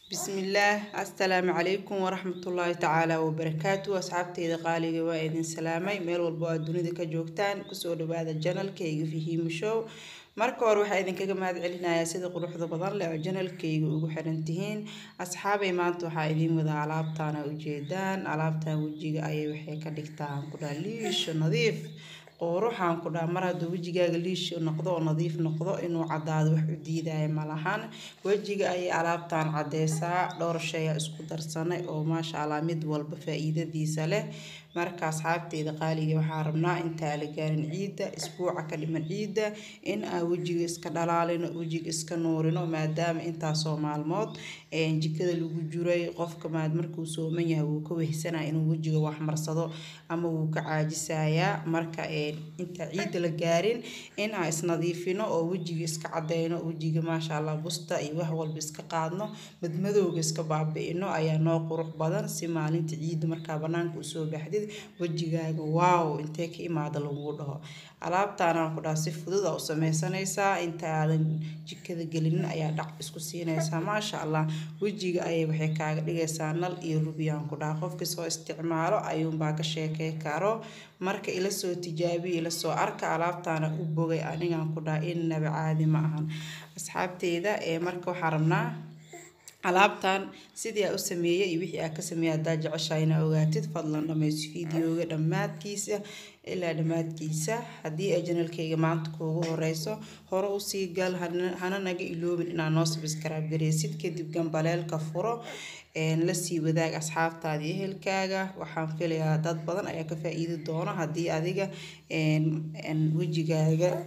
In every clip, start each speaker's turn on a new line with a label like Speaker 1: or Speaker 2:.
Speaker 1: bismillaah assalaamu calaykum waraxmatullaahi tacaala wabarakaatu asxaabteyda qaaliga waa idin salaamay meel walbo aad dunida ka joogtaan kusoo dhawaada janalkayga fahiimo show marka hore waxaa idinkaga mahad celinayaa sida quruxda badan leh oo janalkayga ugu xiran tihiin asxaabay maanta waxaa idiin wadaa alaabtaana ujeedaan alaabtan wejiga ayay waxay ka dhigtaan kudhaa liisho nadiif quruxaan ku dhaa mar hadduu wejigaaga liisho noqdo oo nadiif noqdo inuu caddaado wax u diidaya malahan wejiga ayay alaabtan caddeysaa dhowr shaya isku darsanay oo maasha allah mid walba faa-iidadiisa leh marka asxaabteyda qaaliga waxaa rabnaa intaa la gaarin ciidda isbuuca ka dhiman ciidda in aan wejiga iska dhalaalino wejiga iska nuurino maadaama intaasoo maalmood jikada lagu jiray qofka maad markuu sooman yahay wuu ka wehsanaya inuu wejiga wax marsado ama wuu ka caajisayaa marka inta ciidda la gaarin in aan isnadiifino oo wejiga iska cadeyno wejiga maasha allah busta iyo wax walba iska qaadno madmadowga iska baabi-ino ayaa noo qurux badan si maalinta ciidda markaa banaanka usoo baxdid wejigaaga waaw intee ka imaada lagu dhaho alaabtaanaan ku dhaha si fudud a u sameysanaysaa inta aadan jikada gelinin ayaa dhac isku siinaysaa maasha allah wejiga ayay waxay kaaga dhigaysaa nal iyo rubiyaan ku dhaha qofkii soo isticmaalo ayuunbaa ka sheekey karo marka ila soo tijaabiya ila soo arka alaabtaana u bogay anigaan ku dhaha innaba caadi ma ahan asxaabteyda ee marka waxaa rabnaa alaabtan sidii aa u sameeyey iyo wixii aa ka sameeyey haddaa jeceshahay inaa ogaatid fadlan dhammayso fideoga dhammaadkiisa ilaa dhammaadkiisa haddii ay janalkayga maanta kuugu horeyso hore usii gal hana naga iloobin inaa noo sabskraib gareysid kadib gambaleelka furo lasii wadaag asxaabtaada iyo ehelkaaga waxaan filayaa dad badan ayaa ka faa-iidi doono haddii adiga wejigaaga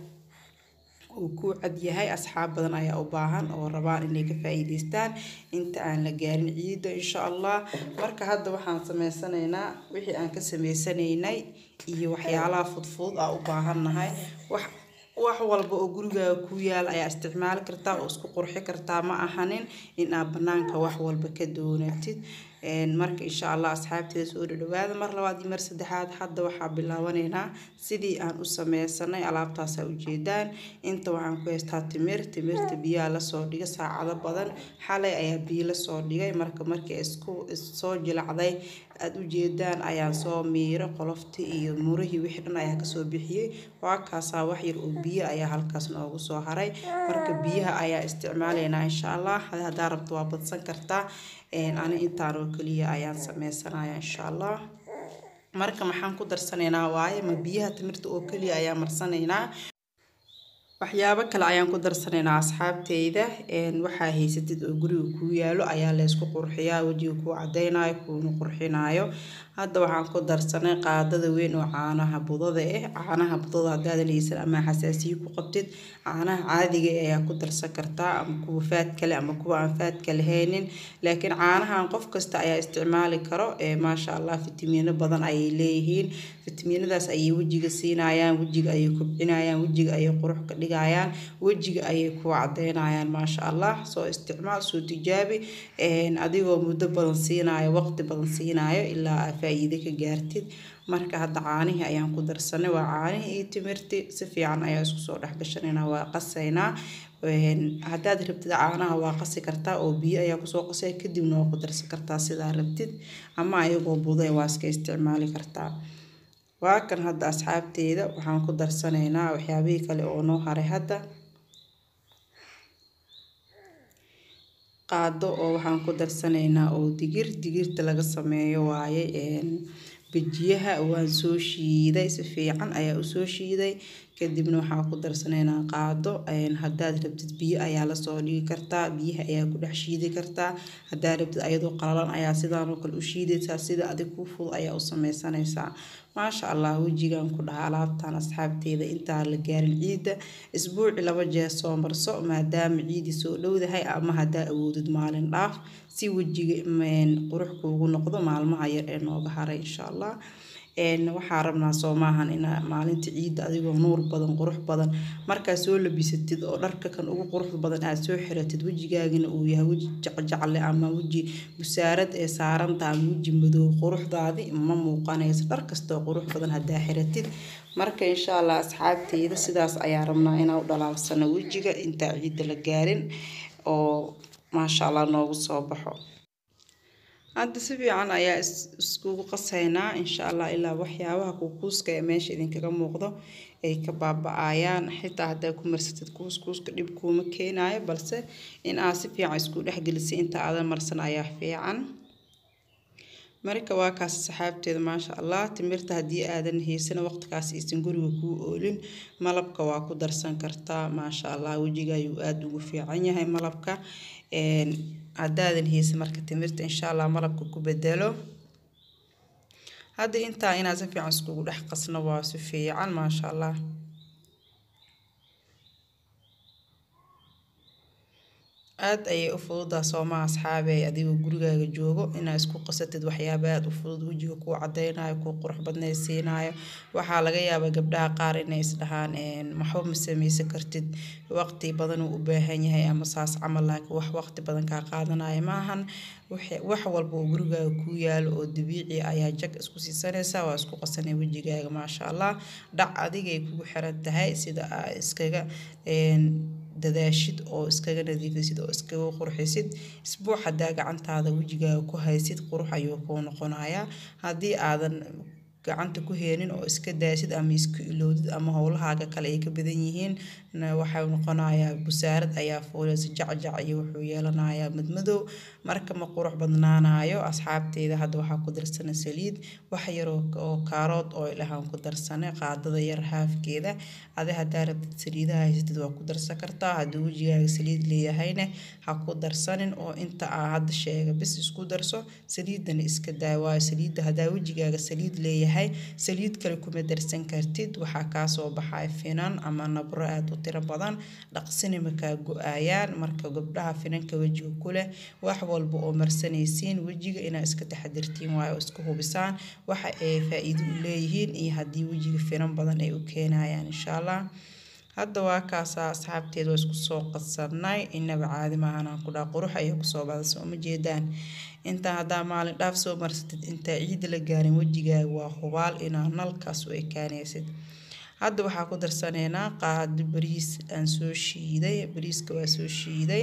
Speaker 1: uu ku cadyahay asxaab badan ayaa u baahan oo rabaan inay ka faa-iideystaan inta aan la gaarin ciidda insha allah marka hadda waxaan sameysanaynaa wixii aan ka sameysanaynay iyo waxyaalaha fudfudud aa u baahannahay wax wax walba oo gurigaaga ku yaal ayaa isticmaali kartaa oo isku qurxi kartaa ma ahanin in aad banaanka wax walba ka doonatid marka insha allah asxaabteeda soo dhadhawaada mar labaad iyo mar saddexaad hadda waxaa bilaabanaynaa sidii aan u sameysanay alaabtaasa ujeedaan inta waxaan ku haystaa timir timirta biyaha lasoo dhiga saacado badan xalay ayaa biyo lasoo dhigay marka markii isku soo jilacday aada ujeedaan ayaan soo miiro qolofti iyo murihii wixii dhan ayaa kasoo bixiyey waa kaasaa wax yar oo biyo ayaa halkaas noogu soo haray marka biyaha ayaa isticmaalaynaa insha allah haddaa rabto waa badsan kartaa ani intaan oo keliya ayaan sameysanaya insha allah marka maxaan ku darsanaynaa waaye ma biyaha timirta oo keliya ayaa marsanaynaa waxyaabo kale ayaan ku darsanaynaa asxaabteyda waxaa haysatid oo guriga kuu yaalo ayaa laysku qurxiyaa wejiga kuu cadeynayo kuuna qurxinayo hadda waxaan ku darsanay qaadada weyn oo caanaha budada ah caanaha budada haddaadan haysan ama xasaasiyo ku qabtid caanaha caadiga ayaa ku darsan kartaa ama kuwa faad kale ama kuwa aan faadka lahaynin laakiin caanahan qof kasta ayaa isticmaali karo maasha allah fitamiino badan ayay leeyihiin fitamiinadaas ayay wejiga siinayaan wejiga ayay kobcinayaan wejiga ayay qurux ka dhigayaan wejiga ayay ku cadeynayaan maasha allah soo isticmaal soo tijaabi adigoo muddo badan siinayo waqti badan siinayo ilaa aa faa-iide ka gaartid marka hadda caanihii ayaan ku darsanay waa caanihii iyo timirti si fiican ayaa isku soo dhexgashanaynaa waa qasaynaa haddaad rabtid caanaha waa qasi kartaa oo biyo ayaa kusoo qasay kadibna waa ku darsan kartaa sidaa rabtid ama ayagoo buday waa iska isticmaali kartaa waa kan hadda asxaabteeda waxaan ku darsanaynaa waxyaabihii kale oo noo haray hadda qaado oo waxaan ku darsanaynaa oo digir digirta laga sameeyo waaye bejiyaha waan soo shiiday si fiican ayaa usoo shiiday kadibna waxaa ku darsanaynaa qaado haddaad rabtid biyo ayaa lasoo dhigi kartaa biyaha ayaa ku dhex shiidi kartaa haddaad rabtid ayadoo qalalan ayaa sidaanoo kale u shiidaysaa sida adig ku fudud ayaa u sameysanaysaa maasha allah wejigan ku dhaha alaabtan asxaabteeda intaan la gaarin ciidda isbuuci laba jeer soo marso maadaama ciidii soo dhowdahay ama haddaa awoodid maalin dhaaf si wejiga qurux kuugu noqdo maalmaha yar ee nooga haray insha allah waxaa rabnaa soo maahan ina maalinta ciidda adigoo nuur badan qurux badan markaa soo labisatid oo dharka kan ugu qurux badan aad soo xiratid wejigaagina uu yahay weji jecjecle ama weji busaarad ee saarantaha ama weji madow quruxdaadi ma muuqanayso dhar kastoo qurux badan haddaa xiratid marka insha allah asxaabteyda sidaas ayaa rabnaa inaa u dhalaalsano wejiga intaa ciidda la gaarin oo maasha allah noogu soo baxo hadda si fiican ayaa iskugu qasaynaa insha allah ilaa waxyaabaha kuuskuuska ee meesha idinkaga muuqdo ay ka baaba-ayaan xitaa haddaa ku marsatid kuuskuuska dhib kuuma keenayo balse in aad si fiican isku dhexgelisay inta aadan marsan ayaa fiican marka waa kaas saxaabteeda maasha allah timirta haddii aadan haysan waqtigaas aysan guriga kuu oolin malabka waa ku darsan kartaa maasha allah wejiga ayuu aada ugu fiican yahay malabka haddaadan haysan marka timirta insha allah malabka ku bedelo hadda intaa inaad si fiican iskugu dhex qasno waa si fiican maasha allah aada ayay u fududaa soomaa asxaabey adigoo gurigaaga joogo inaad isku qasatid waxyaaba aada u fudud wejiga kuu cadeynayo kuu qurux badnaysiinayo waxaa laga yaabaa gabdhaha qaar inay isdhahaan maxba ma sameysan kartid waqti badan uu u baahan yahay ama saas camal laakiin wax waqti badan kaa qaadanaya maahan wax walba oo gurigaaga kuu yaalo oo dabiici ayaa jag isku siisanaysaa waa isku qasanay wejigaaga maasha allah dhac adigay kugu xiran tahay sida aa iskaga dadaashid oo iskaga nadiifisid oo iskaga qurxisid isbuuc haddaa gacantaada wejigaaga ku haysid qurux ayuu kuu noqonayaa haddii aadan gacanta ku heenin oo iska daasid ama iska ilowdid ama howlahaaga kale ay ka badan yihiin waxay noqonayaa busaarad ayaa fuulaysa jacjac iyo wuxuu yeelanayaa madmadow marka ma qurux badnaanayo asxaabteyda hadda waxaa ku darsana saliid wax yar oo kaarood oo ilahaan ku darsane qaadada yar haafkeeda adi haddaa rabtid saliidaha haysatid waa ku darsan kartaa haddii wejigaaga saliid leeyahayna ha ku darsanin oo inta aa hadda sheega bis isku darso saliidana iska daa waayo saliidda haddaa wejigaaga saliid leeyahay saliid kale kuma darsan kartid waxaa kaasoo baxay finan ama nabro aada u tiro badan dhaqsina makaa go-aayaan marka gabdhaha finanka wejiga ku leh wax walba oo marsanaysiin wejiga inaad iska taxadirtiin waayo oo iska hubisaan waxa ay faa-iido u leeyihiin iyo haddii wejiga finan badan ay u keenayaan insha allah hadda waa kaasaa asxaabteeda waa isku soo qadsanay inaba caadi maahanaan ku dhaha qurux ayay kusoo badasa uma jeedaan intaa haddaa maalin dhaaf soo marsatid intaa ciidda la gaarin wejigaaga waa hubaal inaa nalkaas u ekaanaysid hadda waxaa ku darsaneynaa qaado bariis aan soo shiiday bariiska waa soo shiiday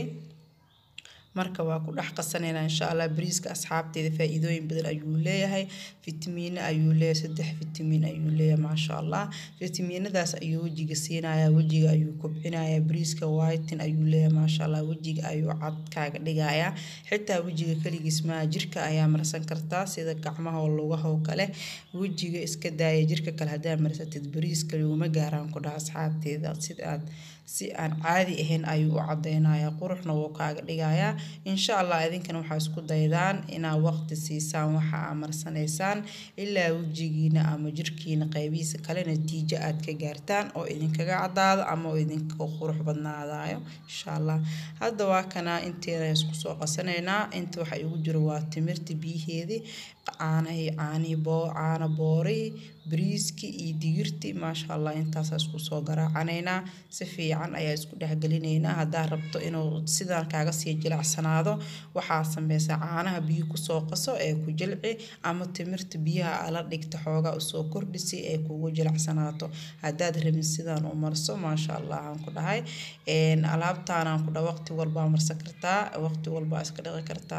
Speaker 1: marka waa ku dhex qasaneynaa insha allah bariiska asxaabteeda faa-iidooyin badan ayuu leeyahay fitamiino ayuu leeyahay saddex fitamiin ayuu leeyahay maasha allah fitamiinadaas ayuu wejiga siinayaa wejiga ayuu kobcinayaa bariiska whiten ayuu leeyahay maasha allah wejiga ayuu cad kaaga dhigayaa xitaa wejiga keligiis maa jirka ayaa marsan kartaa sida gacmaha oo lugaha oo kale wejiga iska daaya jirka kale haddaa marsatid bariiska laguma gaaraan ku dhaha asxaabteeda sida aad si aan caadi ahayn ayuu u cadeynayaa quruxna wuu kaaga dhigayaa insha allah idinkana waxaa isku daydaan inaad waqti siisaan waxa aa marsanaysaan ilaa wejigiina ama jirkiina qaybihiisa kale natiijo aad ka gaartaan oo idinkaga cadaado ama oo idinka qurux badnaadayo insha allah hadda waa kana inteena isku soo qasanaynaa inta waxa igu jiro waa timirta biyaheedii caanahi caanihi boo caana boori bariiski iyo digirti maasha allah intaasaa isku soo garaacanaynaa si fiican ayaa isku dhexgelinaynaa haddaa rabto inuu sidaan kaaga sii jilacsanaado waxaa sameysaa caanaha biyo kusoo qaso ee ku jilci ama timirta biyaha ala dhigta xoogaa usoo kordhisi ee kugu jilacsanaato haddaad rabin sidaan u marso maasha allah aan ku dhahay alaabtaanaan ku dhaha waqti walbaa marsan kartaa waqti walbaa iska dhiqi kartaa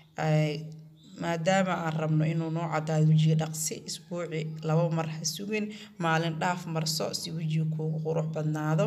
Speaker 1: maadaama aan rabno inuu noo cadaado wejiga dhaqsi isbuuci laba mar ha sugin maalin dhaaf marso si wejiga kuugu qurux badnaado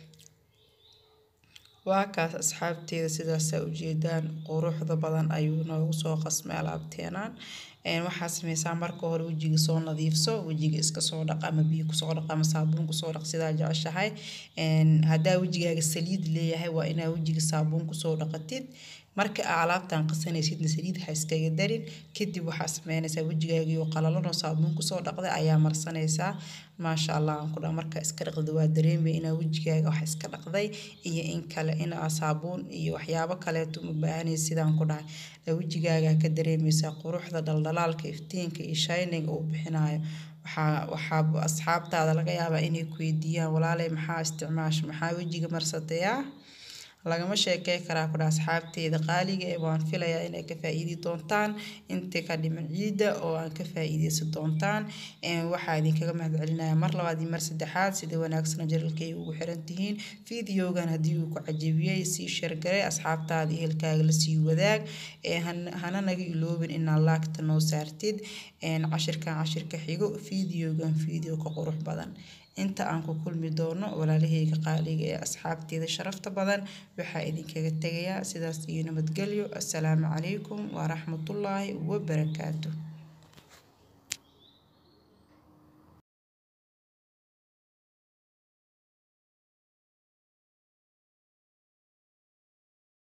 Speaker 1: waa kaas asxaabteeda sidaasaa ujeedaan quruxda badan ayuu noogu soo qasmay alaabteenaan waxaa sameysaa marka hore wejiga soo nadiifso wejiga iska soo dhaq ama biyo kusoo dhaq ama saabuun kusoo dhaq sidaa jeceshahay haddaa wejigaaga saliid leeyahay waa inaa wejiga saabuun kusoo dhaqatid marka aa alaabtan qasanaysidna saliid ha iskaga darin kadib waxaa sameynaysaa wejigaagio qalalanoo saabuun kusoo dhaqday ayaa marsanaysaa maasha allah aan ku dhaha marka iska dhaqda waa dareemaya inaa wejigaaga wax iska dhaqday iyo in kale inaa saabuun iyo waxyaabo kaleeto uma baahanaysa sidaan ku dhahay wejigaaga ka dareemaysaa quruxda dhaldhalaalka iftiinka iyo shining uu bixinayo waxaa waxaa asxaabtaada laga yaabaa inay ku weydiiyaan walaaley maxaa isticmaasha maxaa wejiga marsatayaa lagama sheekey karaa kudha asxaabteeda qaaliga ee waan filayaa inay ka faa'iidi doontaan inta ka dhiman ciidda oo aan ka faa'iideysan doontaan waxaa idinkaga mahad celinaya mar labaad iyo mar saddexaad sida wanaagsan jalalkayga ugu xiran tihiin fideogan haddii uu ku cajabiyey sii sheergaray asxaabtaada ehelkaaga lasii wadaag hana naga iloobin inaad laagta noo saartid cashirkan cashirka xigo fideogan fideo ka qurux badan inta aan ku kulmi doono walaalahayga qaaliga ee asxaabteeda sharafta badan waxaa idinkaga tegayaa sidaas iyo nabadgelyo assalaamu calaykum waraxmatullaahi wabarakaatu